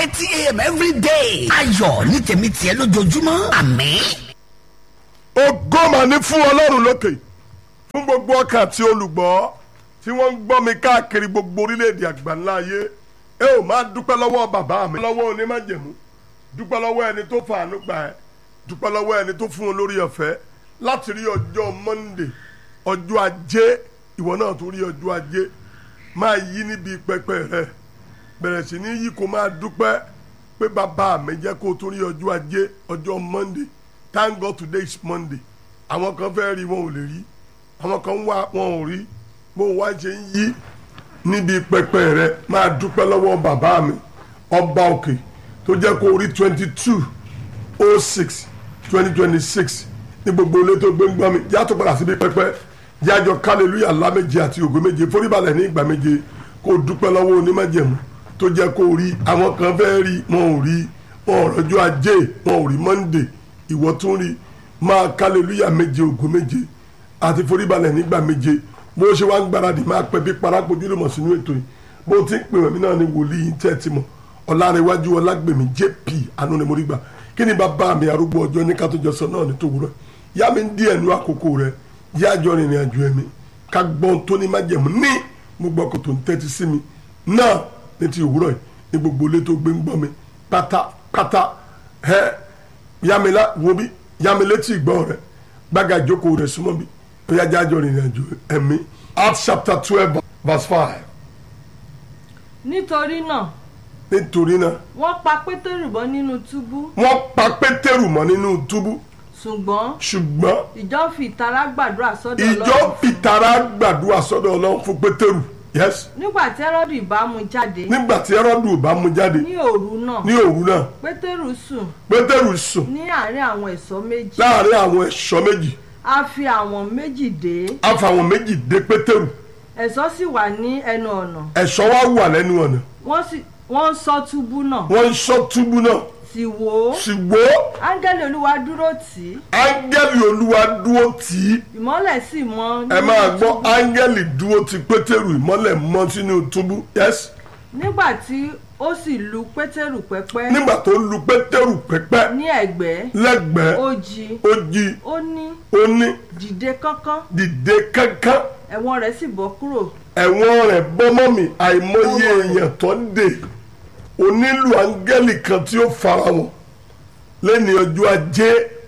thirty a.m. every day. ayọ̀ ní tèmi tiẹ̀ lójoojúmọ́ àmín. ògo mà ní fún ọlọ́run lókè fún gbogbo ọkàn àti olùgbọ́ tí wọ́n ń gbọ́ mi káàkiri gbogbo orílẹ̀-èdè àgbáńlá ayé ẹ ò máa dúpẹ́ lọ́wọ́ bàbá mi lọ́wọ́ onímájẹ̀mú dúpẹ́ lọ́wọ́ ẹni tó fàánú gbà ẹ́ dúpẹ́ lọ́wọ́ ẹni tó fún un lórí ọ̀fẹ́ láti rí ọjọ́ Monday ọjọ́ ajé ìwọ náà tó rí ọjọ́ ajé máa yí níbi pẹpẹ rẹ bẹ̀rẹ̀ sí ní yí kó máa dúpẹ́ pé bàbá mi jẹ́ kó tó rí ọjọ́ ajé ọjọ́ Monday thank God today is Monday àwọn kan fẹ́ rí wọn ò lè rí àwọn kan wá wọn ò rí bó wá ṣe ń yí níbi pẹpẹ rẹ máa dúpẹ́ lọ́wọ́ bàbá mi ọba òkè tó jẹ́ kó rí twenty two oh six twenty twenty six ní gbogbo ilé tó gbé ń gbọ́ mi yàtọ̀ padà síbi pẹpẹ yájọ kálẹ̀lúyà láméje àti ògo méje foríbalẹ̀ ní ìgbà méje kó dúpẹ́ lọ́wọ́ onímájẹ̀mú tó jẹ́ kó rí àwọn kan fẹ́ rí wọn ò rí wọn ò rọ́jọ́ ajé wọn ò rí monday ìwọ tún rí máa kálẹ̀lúyà méje ògo méje àti foríbalẹ̀ nígbà méje bó ṣe wá ń gbáradì máa pẹ́ bí parápojú lè mọ̀ sínú ètò yìí bó ti ń pè wọ́n mi náà ni wòlíì tẹ́ ti mọ̀ ọ̀làrẹ̀wájú ọlágbèmí jp anú ni mo rí gbà kí ni bàbá mi arúgbó ọjọ́ ní ká tó jọ sọ náà ní tòwúrọ̀ yá mi ń dí ẹnu àkókò rẹ yá jọ rìnrìn àjò ẹ̀mí ká gbọ́n tó ní májẹ̀mú ní gbogbo ọkọ̀ tó ń tẹ́tí sí mi náà ní ti òwúrọ̀ yìí ní gbogbo ilé tó gbé ń gbọ́ mi pátápátá ẹ yá mi lá wo bí yá mi létí ìgbọ́ rẹ gbága ìjókòó rẹ súnmọ́ bí ó yá jájọ rìnrìn àjò ẹ̀mí Acts chapter twelve verse five nítorí náà nítorí náà wọ́n pa pétérù bọ́ nínú túbú wọ́n pa pétérù mọ́ nínú túbú ṣùgbọ́n ṣùgbọ́n ìjọ fi ìtara gbàdúrà sọ́dọ̀ ìjọ Ọlọ́run fìtara gbàdúrà sọ́dọ̀ ọlọ́run fún pétérù yes nígbà tí Hẹ́rọ́dù ìbá mú jáde nígbà tí ẹrọ́dù ò bá mú jáde ní òru náà ní òru náà pétérù sùn pétérù sùn ní àárín àwọn ẹ̀ṣọ́ méjì láàrin àwọn ẹ̀ṣọ́ méjì a fi àwọn méjì dé á fa àwọn méjì dé pétérù ẹ̀ṣọ́ sì wà ní ẹnu ọ̀nà ẹ̀ṣọ́ wá wà lẹ́nu ọ̀nà wọ́n sì wọ́n ń ṣọ́ túbú náà wọ́n ń ṣọ́ túbú náà sì wò ó ṣùgbọ́n áńgẹ́lì olúwa dúró tì í áńgẹ́lì olúwa dúró tì í ìmọ́lẹ̀ sì mọ́ ẹ nínú máa gbọ́ túbú. áńgẹ́lì dúró ti pétérù ìmọ́lẹ̀ mọ́ sínú túbú yes nígbà tí ó sì lu pétérù pẹ́pẹ́ nígbà tó lu pétérù pẹ́pẹ́ ní ẹ̀gbẹ́ lẹ́gbẹ̀ẹ́ ó jí ó jí ó ní ó ní dìde kánkán dìde kankan ẹ̀wọ̀n rẹ̀ sì bọ́ kúrò ẹ̀wọ̀n rẹ̀ bọ́mọ́ mi àìmọye èèyàn tó ń dè onílù áńgẹ́lì kan tí ó fara wọn lẹ́ni ọjọ́ ajé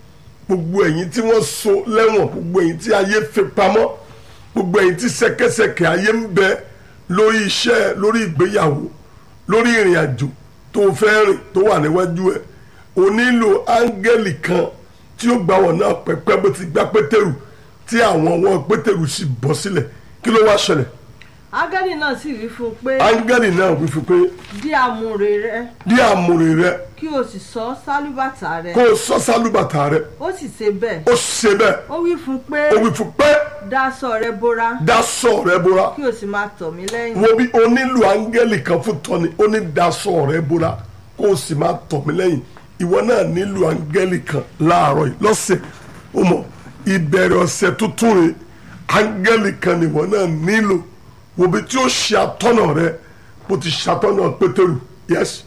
gbogbo ẹ̀yin tí wọ́n so lẹ́wọ̀n gbogbo ẹ̀yin tí ayé fi pamọ́ gbogbo ẹ̀yin tí ṣẹ̀kẹ̀ṣẹ̀kẹ̀ ayé ń bẹ lórí iṣẹ́ lórí ìgbéyàwó lórí ìrìn àjò tó fẹ́ rìn tó wà níwájú ẹ̀ onílù áńgẹ́lì kan tí ó gbà wọ́n náà pẹ́pẹ́ bó ti gbá pétérù tí àwọn ọwọ́ pétérù sì bọ́ sílẹ̀ kí ló wá ṣẹlẹ̀ áńgẹ́lì náà sì wí fún un pé áńgẹ́lì náà wí fún pé dí àmùrè rẹ dí àmùrè rẹ kí o sì sọ sálúbàtà rẹ kó o sọ sálúbàtà rẹ ó sì ṣe bẹ́ẹ̀ ó ṣe bẹ́ẹ̀ ó wí fún un pé ó wí fún pé dáṣọ rẹ bóra daṣọ rẹ bóra kí o sì máa tọ̀ mí lẹ́yìn wo bí o nílò áńgẹ́lì kan fún tọ́ni ó ní daṣọ rẹ bóra kó o sì máa tọ̀ mí lẹ́yìn ìwọ náà nílò áńgẹ́lì kan láàárọ̀ yìí lọ́sẹ̀ ó mọ̀ ìbẹ̀rẹ̀ ọ̀sẹ̀ tuntun rẹ̀ áńgẹ́lì kan nìwọ náà nílò wo bí tí ó ṣe atọ́nà rẹ bó ti ṣàtọ́nà pétérù yes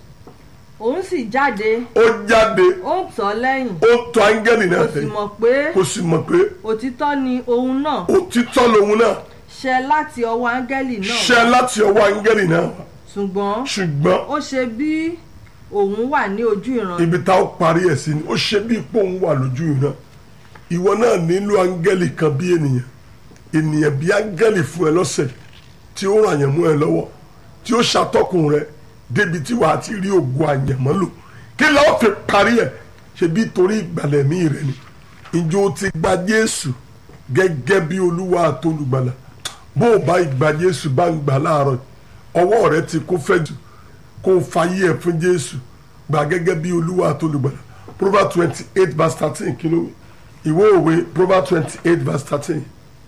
òun sì jáde ó jáde ó ń tọ̀ lẹ́yìn ó tọ̀ áńgẹ́lì náà kò sì lẹ́yìn mọ̀ pé kó sì mọ̀ pé òtítọ́ ni òun náà òtítọ́ lòun náà ṣẹ láti ọwọ́ áńgẹ́lì náà ṣẹ láti ọwọ́ áńgẹ́lì náà wá. ṣùgbọ́n ṣùgbọ́n ó ṣe bí òun wà ní ojú ìran ibi tá ó parí ẹ̀ sí ni ó ṣe bí ipò ń wà lójú ìran ìwọ náà nílò áńgẹ́lì kan bí ènìyàn ènìyàn bí áńgẹ́lì fún ẹ lọ́sẹ̀ tí ó ràn yẹn mú ẹ lọ́wọ́ tí ó ṣàtọ́kùn rẹ débi tí wàá ti rí ògùn àyànmọ́ lò kí lọ́ọ́ fi parí ẹ̀ ṣe bí torí ìgbàlẹ̀mí rẹ ni ìjọ ti gba Jésù gẹ́gẹ́ bí olúwa àtolùgbàlà bó o bá ìgbà Jésù bá ń gbà láàárọ̀ ọwọ́ rẹ ti kó fẹ́ jù kó o fàyè ẹ̀ fún Jésù gbà gẹ́gẹ́ bí olúwa àtolùgbàlà Proverbs twenty eight verse thirteen kí ló wí ìwé òwe Proverbs twenty eight verse thirteen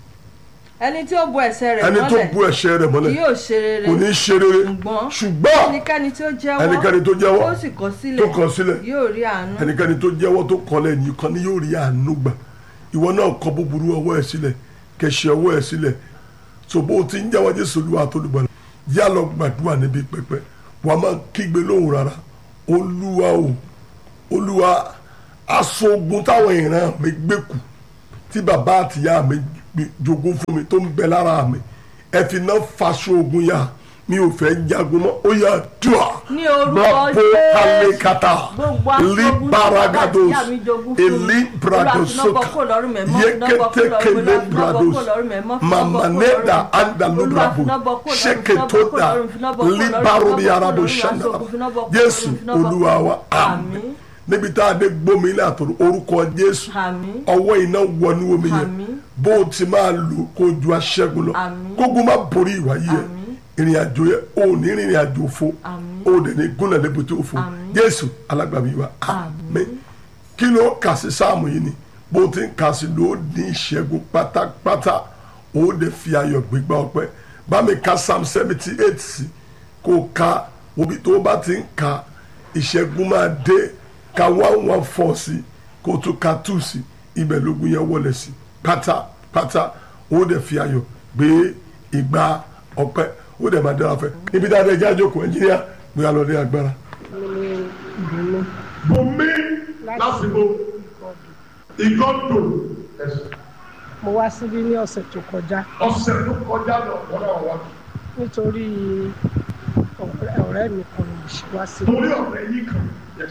ẹni tí ó bo ẹ̀ṣẹ̀ rẹ̀ ẹni tó mọ́lẹ̀ bu ẹ̀ṣẹ̀ rẹ̀ kì mọ́lẹ̀ yóò ṣe rere kò ní ṣe rere ṣùgbọ́n ṣùgbọ́n ẹnikẹ́ni tí ó jẹ́wọ́ ẹnikẹ́ni tó jẹ́wọ́ tó sì kọ̀ sílẹ̀ tó kọ̀ sílẹ̀ yóò rí àánú ẹnikẹ́ni tó jẹ́wọ́ tó kọ̀ lẹ́yìn kan ni yóò rí àánú gbà ìwọ náà kọ̀ búburú ọwọ́ ẹ̀ sílẹ̀ kẹ̀ṣẹ̀ ọwọ́ ẹ̀ sílẹ̀ so bó o ti ń jẹ́wọ́ Jésù Olúwa àtolùgbàlà yá lọ gbàdúrà níbi pẹpẹ wà á máa kígbe lóhùn rárá olúwa o olúwa aṣọ ogun táwọn ìran mi gbé kù tí bàbá àtìyá mi gbé- jogún fún mi tó ń bẹ lára mi ẹ fi náà faṣọ ogun yá mi ò fẹ́ jagun mọ́ ó yà dùà Ní orúkọ Brapo Jésù. kalekata Gbogbo aṣọ ogun tí bàbá libaragados àti ìyá mi jogún fún mi. eli Olúwa fi náà bradosoka bọ́ kúrò lọ́rùn mi, mọ́ fi náà bọ́ kúrò yekete lọ́rùn mi, kele Olúwa fi náà bọ́ brados kúrò lọ́rùn mi, mọ́ fi náà bọ́ kúrò mamaneda lọ́rùn mi. andalubrabo Olúwa fi náà bọ́ kúrò lọ́rùn mi, fi náà bọ́ kúrò seketoda lọ́rùn mi, fi náà bọ́ kúrò lọ́rùn mi, libarodi fi náà bọ́ arabo kúrò lọ́rùmi, shandara aṣọ ogun fi náà bọ́ kúrò jésù lọ́rùmi, fi náà bọ́ olúwa wa kúrò. àmín níbi tá a dé gbómi ilé àtòrò orúkọ jésù Àmín. ọwọ́ iná wọnú omi yẹn Àmín. bó o ti máa lò kó o ju aṣẹ́gun lọ Àmín. kógun má borí ìwà yìí yẹn Àmín. ìrìn àjò yẹn o ò ní rìnrìn àjò òfo Àmín. o ò dẹ̀ ní gúnlẹ̀ lébùté òfo Àmín. jésù alágbàmí wa àmín kí ló kà sí sáàmù yìí ni bó o ti ń kà sí ló ní ìṣẹ́gun pátápátá o ò dẹ̀ fi ayọ̀ gbégbá ọpẹ́ bá mi ka psalm seventy eight sí kó o ka obi tó o bá ti ń ka ìṣẹ́gun máa dé ka one one four sí kó o tún ka two sí ibẹ̀ lógun yẹn wọlé sí pátápátá o ò dẹ̀ fi ayọ̀ gbé ìgbà ọpẹ́ o ò dẹ̀ máa dára fẹ́ ibi dáadáa ẹjẹ́ àjòkó ẹnjíníà gbé alọ́dẹ agbára. bùnmi lásìkò ìgọ́dọ̀ mo wá síbí ní ọ̀sẹ̀ tó kọjá ọ̀sẹ̀ tó kọjá lọ wọ́n náà wá. nítorí ọ̀rẹ́ ọ̀rẹ́ mi kan ló ṣe wá síbí torí ọ̀rẹ́ yìí kan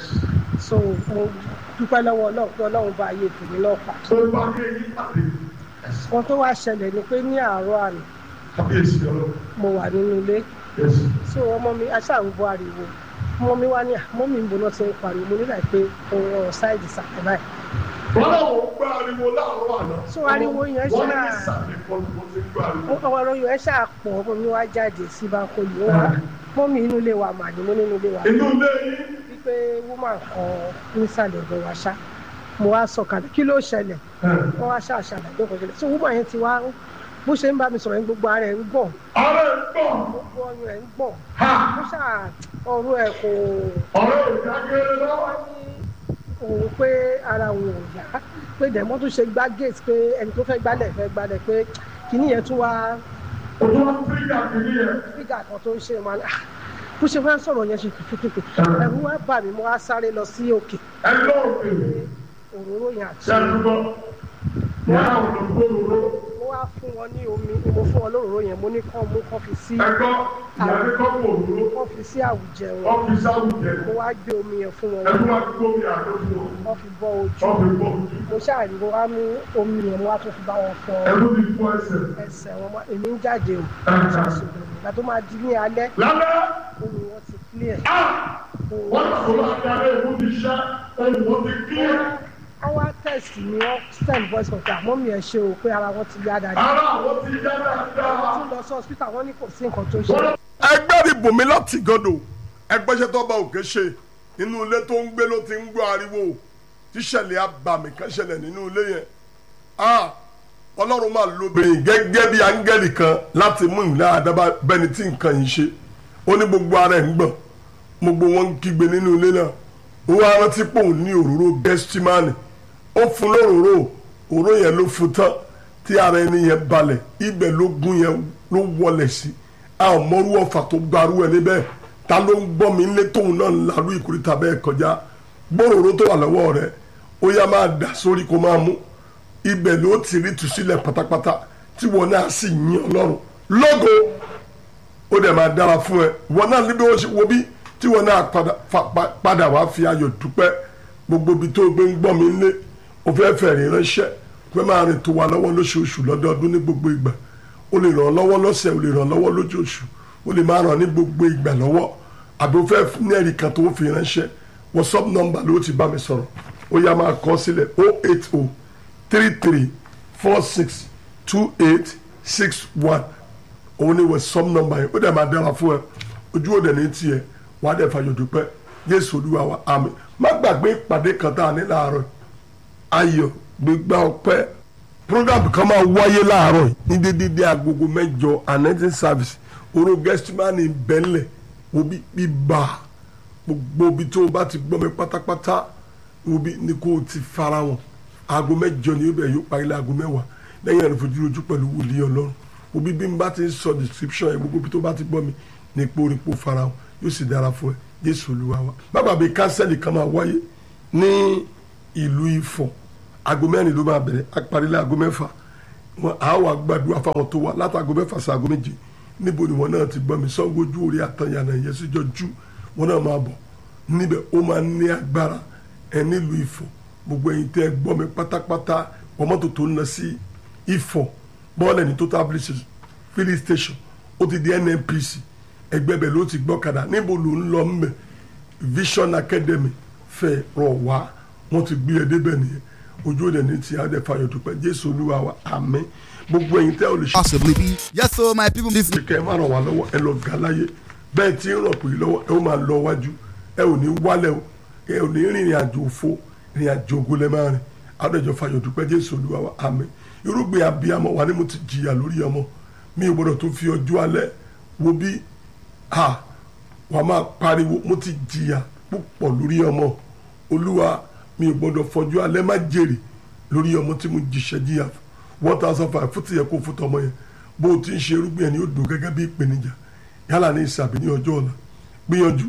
so mo dúpẹ́ lọ́wọ́ ọlọ́run pé ọlọ́run bá ayé tèmi náà pa tó bá rí èyí pàdé kan tó wá ṣẹlẹ̀ ni pé ní àárọ̀ àná kábíyèsí ọlọ́ mo wà nínú ilé so ọmọ mi aṣáàrúbọ ariwo ọmọ mi wá ní àmọ́ mi ń bọ̀ náà ti ń pariwo mo nílà pé òun ọ̀rọ̀ sáìdì sàkẹ́ báyìí wọ́n náà wọ́n gbọ́ ariwo láàárọ̀ àná. So ariwo yẹn wọ́n ní ṣáà- ìsàlẹ̀ kan ló ti gbọ́ ariwo. ọmọ ọ̀rọ̀ yẹn ṣàpọ̀ ọmọ mi wá jáde sí báńkòlì ó wá mọ́ mi inú ilé wa mà ní mo nínú ilé wa inú ilé yìí wípé woman kan nísàlẹ̀ ọ̀dọ̀ wa ṣá mo wá sọ̀kalẹ̀ kí ló ṣẹlẹ̀ wọ́n wá ṣàṣàlẹ̀ tó kọjá so woman yẹn ti wá bó ṣe ń bá mi sọ̀rọ̀ yẹn gbogbo ara ẹ̀ ń gbọ̀n ọ̀rẹ́ ń gbọ́ gbogbo ọyàn ẹ̀ ń gbọ̀n ha ó ṣà ọ̀rọ̀ ẹ̀ kò ọ̀rẹ́ ìdágẹ́rẹ́ lọ́wọ́. òun pé ara òun ò yá pé dẹ̀mọ́ tó ṣe gbá gate pé ẹni tó fẹ́ gbálẹ̀ fẹ́ gbálẹ̀ pé kìíní yẹn tún wá ojú wọn fírígà kìíní yẹn. fígà kan tó ń ṣe wọn ah, bó ṣe fẹ́ sọ̀rọ̀ yẹn ṣe kìkìkì ẹ̀rù wá bà mí mo wá sáré lọ sí òkè ẹ lọ́ọ̀kì òróró yẹn àti ṣàdúgbò wọn àwọn olùgbòrò mo wá fún wọn ní omi mo fún wọn lóróró yẹn mo ní kán mú kán fi sí ẹ̀kọ́ ìyàrá kọ́kọ́ òróró kán fi sí àwùjẹ wọn ọ́fíìsì àwùjẹ mo wá gbé omi yẹn fún wọn ẹ̀kọ́ máa gbó mi àdókò wọ́n fi bọ́ ojú ọ́fíìsì bọ̀ ojú mo ṣáàrí mo wá mú omi yẹn mo wá tún fi bá wọn fọ ẹ̀kọ́ ti fún ẹsẹ̀. ẹsẹ̀ wọn mọ́ èmi ń jáde o ṣàṣùgbọ́n ìgbà tó máa di ní alẹ́ lálẹ́ omi wọn ti clear wọ́n sọ láti alẹ́ ìlú ti ṣẹ́ ohun wọn ti kílẹ̀. wọ́n wá test mi wọ́n send voice note àmọ́ mi ẹ̀ ṣe o pé ara wọn ti yá dáadáa ara àwọn ti yá dáadáa. tún lọ sí hospital wọ́n ní kò sí nǹkan tó ṣe ẹgbẹ́ rí bùnmi láti gọ́dọ̀ ẹgbẹ́sẹ̀ tó bá òkè ṣe nínú ilé tó ń gbé ló ti ń gbọ́ ariwo tíṣẹ̀lẹ̀ abàmì kan ṣẹlẹ̀ nínú ilé yẹn Ah, ọlọ́run máa lo obìnrin gẹ́gẹ́ bí áńgẹ́lì kan láti mú ìlà àdábà bẹ́ni tí nǹkan yìí ṣe ó ní gbogbo ara ẹ̀ ń gbọ̀n gbogbo wọn ń kígbe nínú ilé náà ó wá rántí pé òun ní òróró gẹ́stímánì ó fún lóróró òróró yẹn ló fún tán tí ara ẹni yẹn balẹ̀ ibẹ̀ ló gún yẹn ló wọlẹ̀ sí a ò mọrú ọ̀fà tó gbarú ẹ níbẹ̀ ta ló ń gbọ́ mi nílé tóun náà ń larú ìkúrìtà bẹ́ẹ̀ kọjá gbòòrò tó wà lọ́wọ́ rẹ̀ ó yá máa dà sórí kó máa mú ibẹ̀ ló ti rí tùsílẹ̀ pátápátá tí wọn náà sì yìn ọlọ́run lógo ó dẹ̀ máa dára fún ẹ wọn náà níbi wọn ṣe wo bí tí wọn náà padà fa- pa- padà wá fi ayọ̀ dúpẹ́ gbogbo ibi tó gbé ń gbọ́ mi lé o fẹ́ fẹ̀rí ránṣẹ́ fẹ́ máa rìn tó wa lọ́wọ́ lóṣooṣù lọ́dọọdún ní gbogbo ìgbà o lè ràn lọ́wọ́ lọ́sẹ̀ o lè ràn lọ́wọ́ lóṣooṣù o lè máa ràn ní gbogbo ìgbà lọ́wọ́ àbí o fẹ́ ní ẹ̀rí kan tó fi ránṣẹ́ whatsapp number ló ti bá mi sọ̀rọ̀ ó yá máa kọ sílẹ̀ o eight o three three four six two eight six one òun ni whatsapp number yẹn ó dẹ̀ máa dára fún ẹ ojú òde ní tiẹ̀ wà á dẹ̀ fàyọ̀ dúpẹ́ jésù olúwa wa àmín má gbàgbé ìpàdé kan tá a ní láàárọ̀ ayọ̀ gbégbá ọpẹ́ program kan máa wáyé láàárọ̀ yìí ní dédédé agogo mẹ́jọ anẹ́tí service oró gẹ́sítímánì bẹ́ńlẹ̀ obi bíbá gbogbo ibi tó o bá ti gbọ́ mi pátápátá obi ni kò ti fara wọn aago mẹ́jọ ni yóò bẹ̀ yóò parí láago mẹ́wàá lẹ́yìn ẹ̀rọ fojú ojú pẹ̀lú wòlíì ọlọ́run obi bí n bá ti ń sọ description yẹn gbogbo ibi tó bá ti gbọ́ mi ní ipò orípo fara wọn yóò sì dára fún ẹ jésù olúwa wa bàbá mi kánsẹ́lì kan máa wáyé ní ìlú ifọ̀ aago mẹ́rin ló máa bẹ̀rẹ̀ aparílẹ̀ aago mẹ́fà wọn á wà gbàdúrà fáwọn tó wà láti aago mẹ́fà sí aago méje níbo ni wọn náà ti gbọ́ mi sanwó ojú orí àtàyànà yẹn síjọ jú wọn náà máa bọ̀ níbẹ̀ ó máa ní agbára ẹ nílùú ifọ̀ gbogbo ẹ̀yin tẹ́ ẹ gbọ́ mi pátápátá wọ́n mọ́tò tó ń lọ sí ifọ̀ bọ́ọ̀lù ní total filling station ó ti di nnpc ẹgbẹ́ bẹ̀ ló ti gbọ́kadà níbo ló ń lọ mbẹ̀ vision academy fẹ́ rọ̀ wá wọ́n ti gbé ẹ débẹ̀ nìyẹn ojú òde ní ti adé fayọ̀ dúpẹ́ jésù olúwa wa àmín gbogbo ẹ̀yin tẹ́ ò lè ṣe possibly be. Yes, so my people, this kẹ́ ẹ má ràn wá lọ́wọ́ ẹ lọ gà láyé bẹ́ẹ̀ tí ń ràn pé lọ́wọ́ ẹ ó máa lọ wájú ẹ ò ní wálẹ̀ o ẹ ò ní rìnrìn àjò òfo rìnrìn àjò ogun lẹ́ máa rìn adéjọ fayọ̀ dúpẹ́ jésù olúwa wa àmín irúgbìn abiyamọ wa ni mo ti jìyà lórí ọmọ mi ò gbọdọ̀ tó fi ọjọ́ alẹ́ wo bí ha wà máa pariwo mo ti jìyà púpọ̀ lórí ọmọ olúwa mi ò gbọdọ̀ fọjú alẹ́ má jèrè lórí ọmọ tí mo jìṣẹ́ jìyà one thousand five fún tìyẹ kó fún tọmọ yẹn bó o ti ń ṣe irúgbìn ẹni ó dùn gẹ́gẹ́ bí ìpèníjà yálà ní ìsàbí ní ọjọ́ ọ̀la gbìyànjú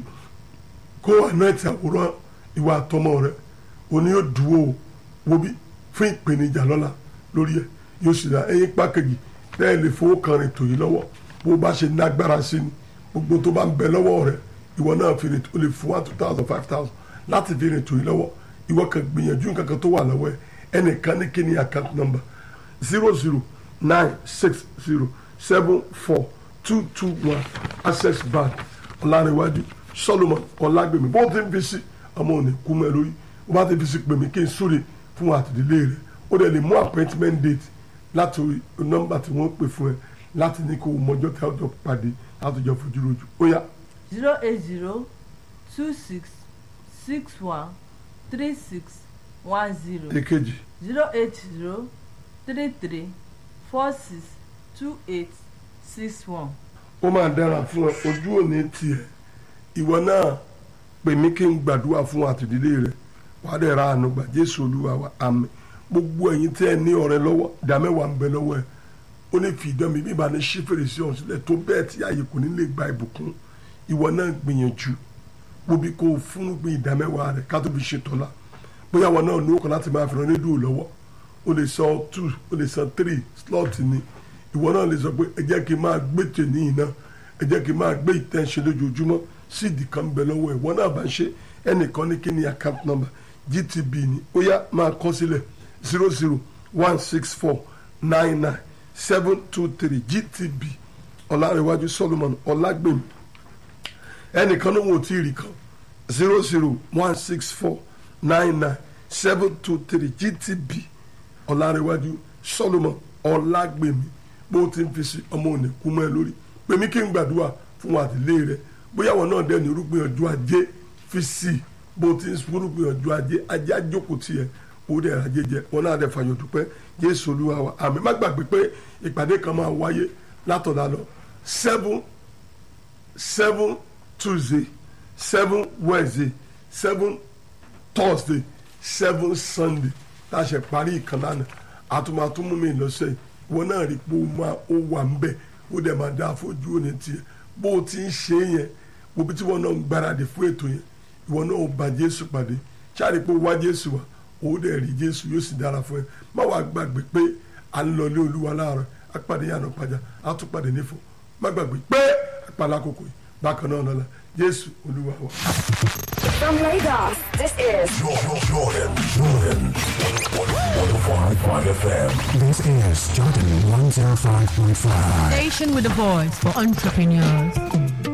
kó ànáìtì àwòrán ìwà àtọmọ rẹ òní yóò dúró o wo bí fún ìpèníjà lọ́la lórí ẹ yóò sì ra ẹyin pákẹ́jì bẹ́ẹ̀ lè fowó kan rìn tòyí lọ́wọ́ bó o bá ṣe nágbára sí ni gbogbo tó bá ń bẹ lọ́wọ́ rẹ ìwọ náà fi rìn o lè fún one two thousand five thousand láti fi rìn tòyí lọ́wọ́ ìwọ kan gbìyànjú nǹkan kan tó wà lọ́wọ́ ẹ ẹnìkan ní kíni account number zero zero nine six zero seven four two two one access bank ọ̀làríwájú solomon ọ̀làgbèmí bó ti ń fi sí ọmọ òní kú mọ́ ẹ lórí bó bá ti fi sí pèmí kí n súre fún àtìdílé rẹ ó dẹ̀ lè mú appointment date láti orí nọ́mbà tí wọ́n pè fún ẹ láti ní kó o mọjọ́ tí a jọ pàdé láti jọ fojú rojú ó yá zero eight zero two six six one three six one zero èkejì zero eight zero three three four six two eight six one. ó máa dára fún ẹ ojú òní tiẹ̀ ìwọ náà pè mí kí n gbàdúrà fún àtìdílé rẹ wàá dẹ̀ ra àánú gbà jésù olúwa wa àmín gbogbo ẹ̀yin tẹ́ ẹ ní ọ̀rẹ́ lọ́wọ́ ìdá mẹ́wàá ń bẹ lọ́wọ́ ẹ ó ní fi ìdán mi bí ìbá ní ṣí fèrèsé ọ̀hún sílẹ̀ tó bẹ́ẹ̀ tí ààyè kò ní lè gba ìbùkún ìwọ náà gbìyànjú gbòbí kó o fún gbé ìdá mẹ́wàá rẹ ká tó fi ṣe tọ́lá bóyá wọn náà ní ó kàn láti máa fi ràn rédíò lọ́wọ́ o lè san two o lè san three slot ni ìwọ náà lè sọ pé ẹ jẹ́ kí n máa gbé tèmi iná ẹ jẹ́ kí n máa gbé ìtẹ́ǹṣe lójoojúmọ́ síìdì kan ń bẹ lọ́wọ́ ẹ̀ wọ́n náà bá ń ṣe ẹnìkan ní kí ni account number gtb ni ó yá máa kọ sílẹ̀ zero zero one six four nine nine seven two three gtb ọ̀làrẹ̀wájú solomon ọ̀làgbèmí ẹnìkan ló ń wò tí ì rí kan zero zero one six four nine nine seven two three gtb ọ̀làrẹ̀wájú solomon ọ̀làgbèmí bó ti ń fi sí ọmọ òní kú mọ́ ẹ lórí pèmí kí n gbàdúrà fún wa àtìlé rẹ bóyá wọn náà dẹ́ni irúgbìn ọjọ́ ajé fi sí i bó ti ń irúgbìn ọjọ́ ajé ajé àjókòó tiẹ̀ ó dẹ̀ ajé jẹ wọn náà dẹ̀ fàyọ̀ dúpẹ́ jésù olúwa wa àmì má gbàgbé pé ìpàdé kan máa wáyé látọ̀dá lọ seven seven tuesday seven wednesday seven thursday seven sunday láṣẹ parí ìkan lánàá àtúmọ̀túnmú mi lọ́sẹ̀ yìí wọn náà rí pé ó máa ó wà ń bẹ̀ ó dẹ̀ máa dá fojú òní tiẹ̀ bó o ti ń ṣe é yẹn gbogbo tí wọn náà ń gbáradì fún ètò yẹn ìwọ náà ó bá jésù pàdé ṣáàrí pé ó wá jésù wá ó dẹ̀ rí jésù yóò sì dára fún ẹ má wàá gbàgbé pé à ń lọ ilé olúwa láàárọ̀ apàdé yànnà pàjá á tún pàdé nífò má gbàgbé pé àpàlà àkókò yìí bákan náà lọ́la jésù olúwa wa. From Lagos, this is Jordan, Jordan, Jordan. 105.5 FM. This is Jordan 105.5. Station with a voice for entrepreneurs.